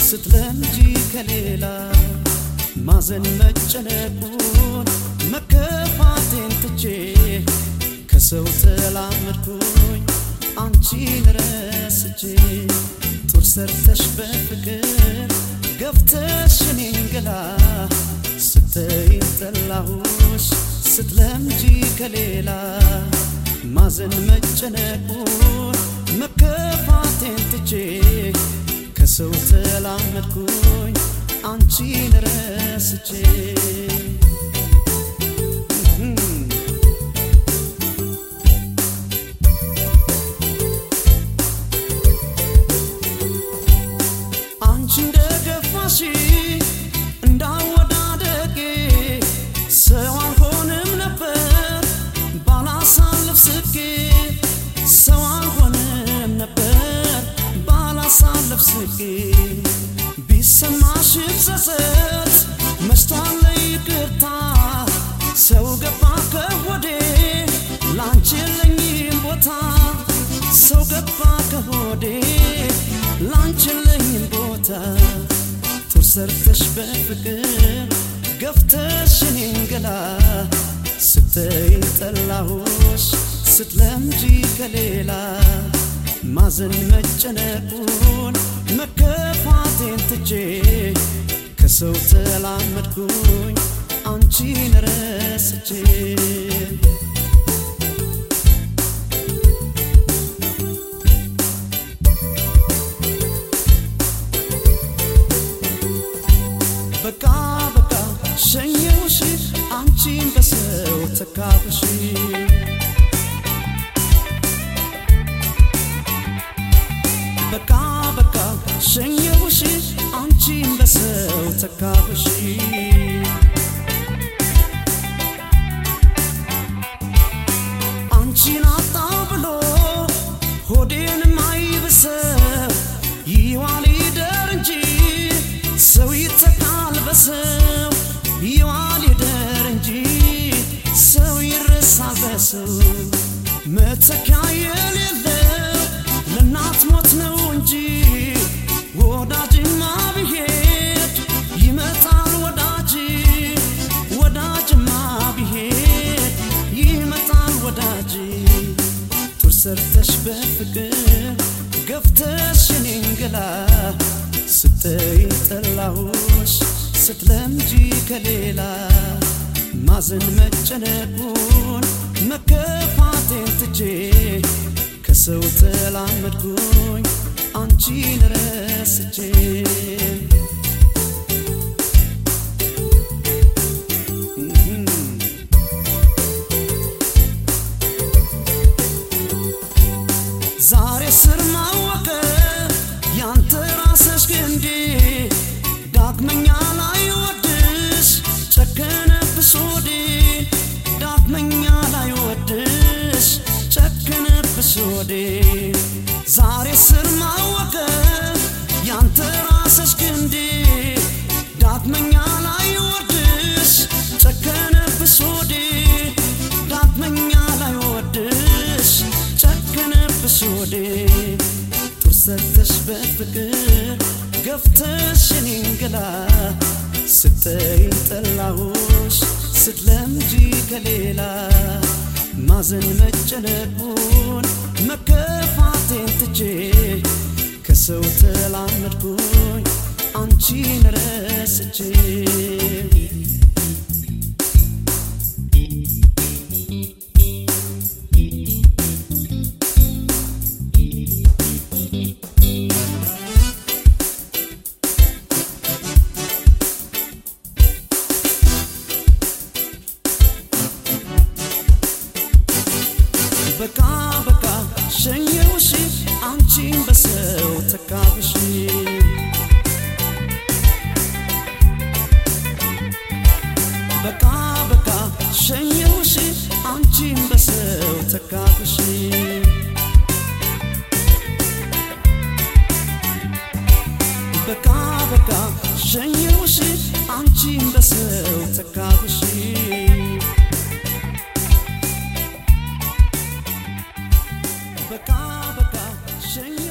ስትለምጂ ከሌላ ማዘን መጨነቁን መከፋቴን ትቼ ከሰው ተላመድኩኝ አንቺን ረስቼ ጡር ሰርተሽ በፍቅር ገፍተሽ እኔን ገላ ስተይን ጠላሁሽ ስትለምጂ ከሌላ ማዘን መጨነቁን መከፋቴን ትቼ ከሰው ተላመድኩኝ አንቺን ረስቼ አንቺ እንደገፋሽ እንዳወዳደጌ ሰው አልሆንም ነበር ባላሳልፍ ስቄ ሰው አልሆንም ነበር ባላሳልፍ ስቄ ቢሰማሽ ጸጸት መሽቷል ይቅርታ ሰው ገባ ከሆዴ ላንቺ የለኝም ቦታ ሰው ገባ ከሆዴ ላንቺ የለኝም ቦታ ጡር ሰርተሽ በፍቅር ገፍተሽ እኔን ገላ ስተይን ጠላሁሽ ስትለምጂ ከሌላ ማዘን መጨነቁን መከፋቴን ትቼ ከሰው ተላመድኩኝ አንቺን ረስቼ በቃ በቃ ሸኘውሽ አንቺን በሰው ተካብሽ በቃ በቃ ሸኘውሽ አንቺን በሰው ተካብሽ አንቺን አጣው ብሎ ሆዴን ማይብሰው ይዋል ይደር እንጂ ሰው ይተካል በሰው ይዋል ይደር እንጂ ሰው ይረሳል በሰው መተኪያ የሌለው ለእናት ሞት ነው እንጂ ወዳጅማ ብሄድ ይመጣል ወዳጅ ወዳጅማ ብሄድ ይመጣል ወዳጅ ጡር ሰርተሽ በፍቅር ገፍተሽ እኔን ገላ ስተይን ጠላሁሽ ስትለምጂ ከሌላ ማዘን መጨነቁን መከፋቴን ትቼ ከሰው ተላመድኩኝ አንቺን ረስቼ ዛሬ ስር ማወቀ ያንተ ራስሽ ግንዴ ዳግመኛ ላይ ወድሽ ጨከነብሽ ወዴ ዳግመኛ ላይ ወድሽ ጨከነብሽ ወዴ ዛሬ ስር ማወቀ ያንተ ራስሽ ግንዴ ዳግመኛ ላይ ወድሽ ጨከነብሽ ወዴ ዳግመኛ ላይ ወድሽ ጨከነብሽ ወዴ ጡር ሰተሽ በፍቅር ገፍተሽ እኔን ገላ ስተይን ጠላሁሽ ስትለምጂ ከሌላ ማዘን መጨነቁን መከፋቴን ትቼ ከሰው ተላመድኩኝ አንቺን ረስቼ በቃ በቃ ሸኘውሽ አንቺን በሰው ተካብሽ በቃ በቃ ሸኘውሽ አንቺን በሰው ተካብሽ በቃ በቃ ሸኘውሽ አንቺን በሰው ተካብሽ በቃ በቃ ሸኘ